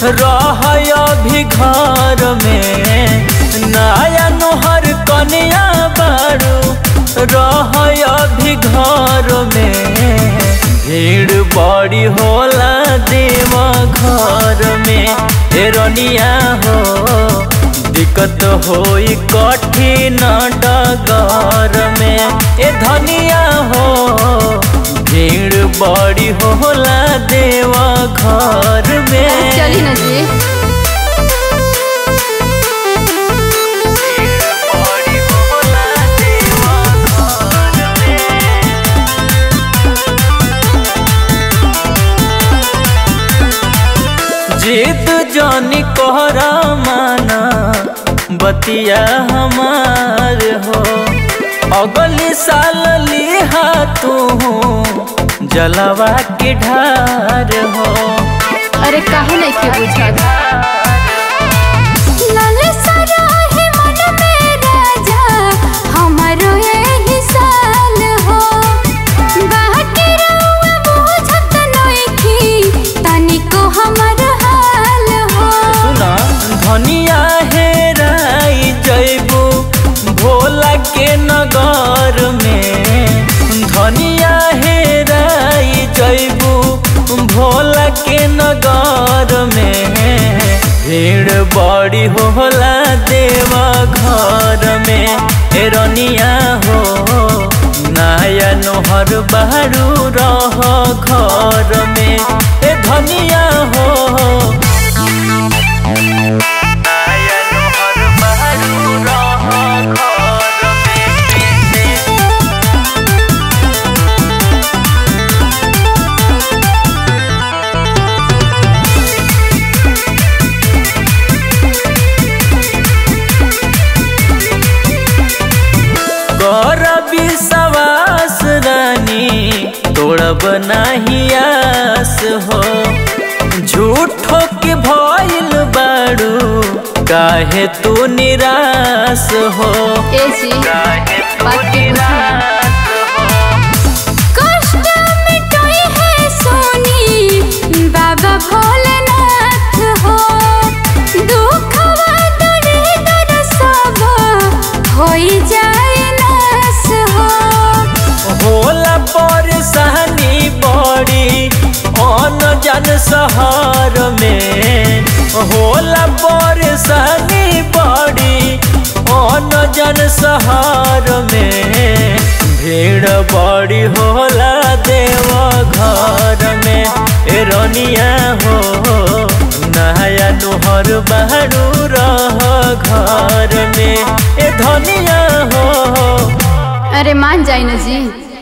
रह अभी घर में नया नोहर कन्या बारू रह अभी घर में भीड़ बड़ी होला देव घर में हे रनिया हो दिक्कत होई कठिन डगर में ए धनिया हो भीड़ बड़ी होला देव घर में चली ना जी बड़ी होला देव घर में जीत जानी कोहरा माना बतिया हमार हो अगली साल लिहा तू जलवा के ढार हो अरे काहे नहीं के बुझत लाल सारा है मन में राजा हमारो यही साल हो बाकी रउआ बुझत नइखी तनिको हमर हाल हो सुना धनिया हेराई जैबू भोला के नगर में धनिया हेराई जैबू भोला के नगर में भीड़ बड़ी होला देवा घर में ए रनिया हो नया नोहर बहरू रह घर में ए धनिया हो नया नोहर बहरू रह घर में कर विश्वास रानी तोड़ब नाही आस हो झूठो के भइल बाड़ू काहे तू निराश हो ए जी काहे तू बात के निराश हो कष्ट मिटोई है सोनी बाबा भोलेनाथ हो दुखवा दरे दर सब होई जाए नास हो होला परेशानी बड़ी अन जन शहर में होला परेशानी बड़ी अन जन शहर में भीड़ बड़ी होला देव घर में ए रनिया हो नया नोहर बहरू रह घर में ए धनिया हो अरे मान जाई ना जी